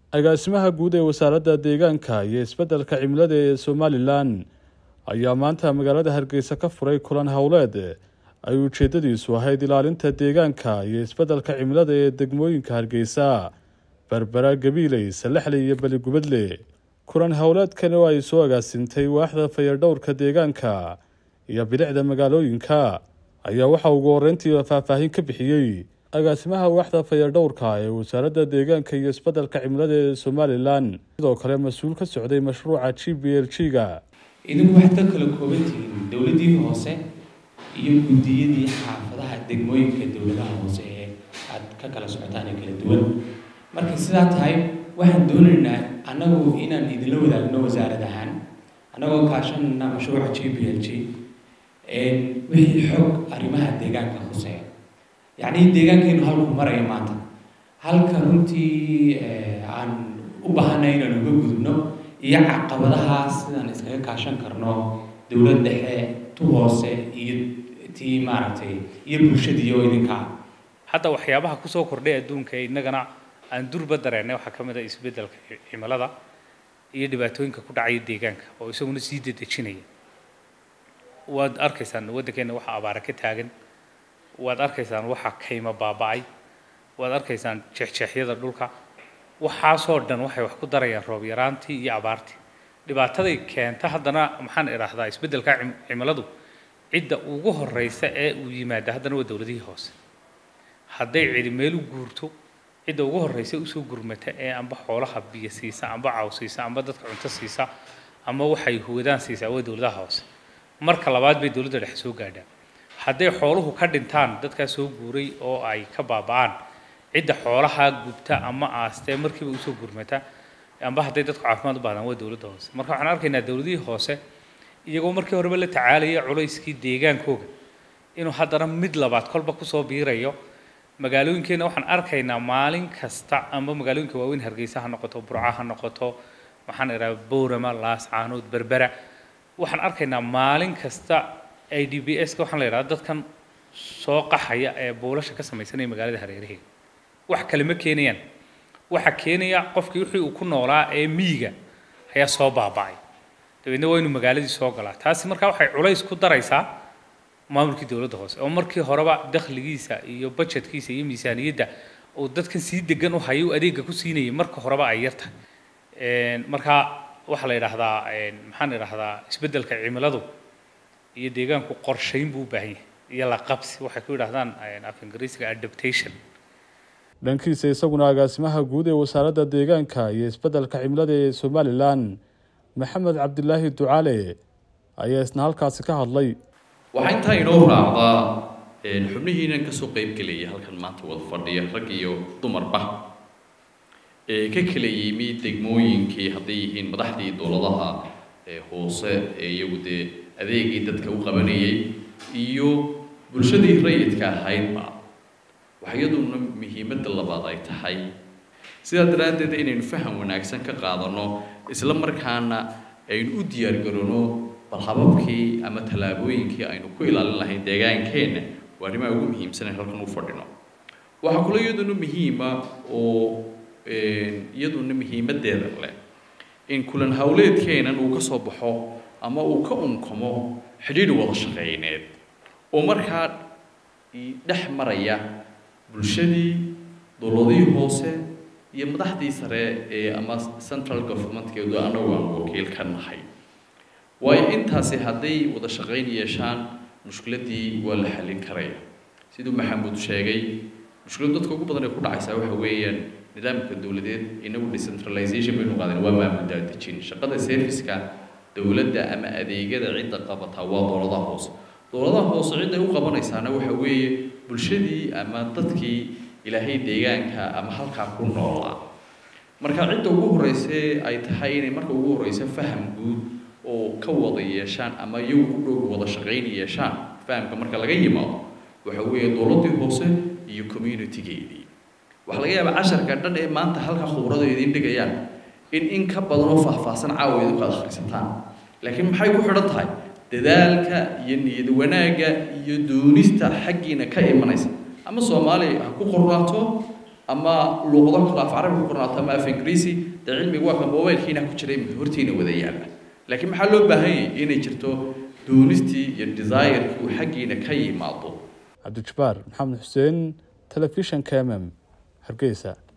agaasimaha guud ee wasaaradda deegaanka iyo isbeddelka cimilada ee somalilan ayaa maanta magaalada hargeysa ka furay kulan howleed ay ujeedadiisu ahayd ilaalinta deegaanka iyo isbeddelka cimilada ee degmooyinka hargeysa berbera gabiiley salexley iyo beligubadle kulan howleedkan oo ay soo agaasintay waaxda fayadhowrka deegaanka iyo bilicda magaalooyinka ayaa waxaa ugu horeyntii faahfaahin ka bixiyey agaasimaha waaxda fayadhowrka ee wasaaradda deegaanka iyo isbeddelka cimilada ee somalilan sidoo kale mas-uul ka socday mashruuca g b l g ga idinku waxaad ka kala kooban tihiin dowladdii hoose iyo guddiyadii xaafadaha degmooyinka dowladaha hoose ee aad ka kala socotaan ee kala duwan markay sidaa tahay waxaan doonaynaa annagu inaan idinla wadaagno wasaarad ahaan annagoo kaashanayna mashruuca g b l g wixii xog arrimaha deegaanka hoseeya yacni deegaankeenu halku maraya maanta halka runtii aan u baahanay inaan uga gudubno iyo caqabadahaas sidaan iskaga kaashan karno dowlad dhexe tu hoose iyo tii maaragtay iyo bulshadii oo idinkaa hadda waxyaabaha kusoo kordhay adduunka ee innagana aan durba dareennay waxaa ka mid a isbeddelka cimilada iyo dhibaatooyinka ku dhacaya deegaanka oo isaguna sii dedejinaya waad arkaysaan waddankeenna waxa abaara ka taagan waad arkaysaan waxa kayma baaba'ay waad arkaysaan jeexjeexyada dhulka waxaasoo dhan waxay wax ku darayaan roob yaraantii iyo abaartii dhibaataday keenta haddana maxaan idhaahdaa isbeddelka cimiladu cidda ugu horeysa ee uu yimaada haddana waa dowladihii hoose hadday cidi meel u guurto cidda ugu horeysa usoo gurmata ee amba xoolaha biyo siisa amba caw siisa amba dadka cunto siisa ama waxay huwadaan siisaa waa dowladaha hoose marka labaad bay dowladda dhexe soo gaadhaan hadday xooluhu ka dhintaan dadkaa soo guuray oo ay ka baaba'aan cidda xoolaha gubta ama aastee markiiba usoo gurmata amba hadday dadku caafimaad u baahdaan waa dowladda hoose marka waxaan arkaynaa dowladihii hoose iyagoo markii horeba la tacaalaya culayskii deegaankooga inuu haddana mid labaad kolba kusoo biirayo magaalooyinkeenna waxaan arkaynaa maalin kasta amba magaalooyinka waaweyn hargeysa ha noqoto burca ha noqoto waxaan idhaha boorama laascaanood berbera waxaan arkaynaa maalin kasta i d b s ka waxaan la yidhahda dadkan soo qaxaya ee buulasha ka samaysanaya magaalada hareeraheeda wax kale ma keenayaan waxa keenaya qofkii wixii uu ku noolaa ee miyiga ayaa soo baaba'ay dabeedna waa inuu magaaladii soo galaa taasi markaa waxay culays ku daraysaa maamulkii dowladda hoose oo markii horeba dakhligiisa iyo budgetkiisa iyo miisaaniyadda uu dadkan sii degan u hayo adeegga ku siinayay marka horeba ay yar tahay markaa waxaa la yidhaahdaa maxaan idhahdaa isbeddelka cimiladu iyo deegaanku qorshayn buu u baahan yahay iyo la qabsi waxay ku yidhahdaan af ingiriisiga adaptation dhankiisa isaguna agaasimaha guud ee wasaaradda deegaanka iyo isbeddelka cimilada ee somalilan maxamed cabdilaahi ducaale ayaa isna halkaasi ka hadlay waxaa intaa inoo raacdaa xubnihiinan kasoo qeyb gelaya halkan maanta wada fadhiya rag iyo dumarba ee ka kala yimi degmooyinkii hadday yihiin madaxdii dowladaha hoose ee iyagu dee adeegii dadka u qabanayay iyo bulshadii rayidka ahaydba waxa iyaduna muhiimadda labaad ay tahay sidaa daraaddeed inaynu faham wanaagsan ka qaadano isla markaana aynu u diyaargarano bal hababkii ama tallaabooyinkii aynu ku ilaalin lahayn deegaankeenna waa arrimaha ugu muhiimsan ee halkan u fadhino waxaa kula iyaduna muhiima oo iyaduna muhiimaddeeda leh in kulan howleedkeenan uu ka soo baxo ama uu ka unkamo xidhiidh wada shaqeyneed oo markaa dhex maraya bulshadii dowladihii hoose iyo madaxdii sare ee ama central governmentkeedu annagu aan wakiil ka nahay waayo intaasi hadday wada shaqayn yeeshaan mushkiladii waa la xallin karaya siduu maxamuud sheegay mushkiladu dadka ugu badan ee ku dhacaysaa waxa weeyaan nidaamka dowladeed inagu decentralization baynu qaadeen waa maamul daadejin shaqada serviceka dowladda ama adeegyada cidda qabataa waa dowladaha hoose dowladaha hoose cidday u qabanaysaana waxa weeye bulshadii ama dadkii ilaahay deegaanka ama halkaa ku noolaa marka cidda ugu horreysee ay tahay inay marka ugu horreysa faham guud oo ka wada yeeshaan ama iyagu ku dhow wada shaqayn yeeshaan fahamka marka laga yimaado waxa weeye dowladdii hoose iyo communitygeedii waxaa laga yaabaa casharka dhan ee maanta halka khubrada idiin dhigayaan in in ka badan oo faahfaahsan caawa idinku aad akhrisataan laakiin maxay ku xidhan tahay dadaalka iyo niyad wanaagga iyo doonista xaggiina ka imanaysa ama soomaali ha ku qornaato ama luuqado kale af carabi ku qornaato ama af ingiriisi dee cilmiga waa ka mobilkiina ku jiray hortiina wada yaalla laakiin maxaa loo baahan yahay inay jirto doonistii iyo desirkii uu xaggiina ka yimaado cabdijabaar maxamed xuseen telefishanka mm hargeysa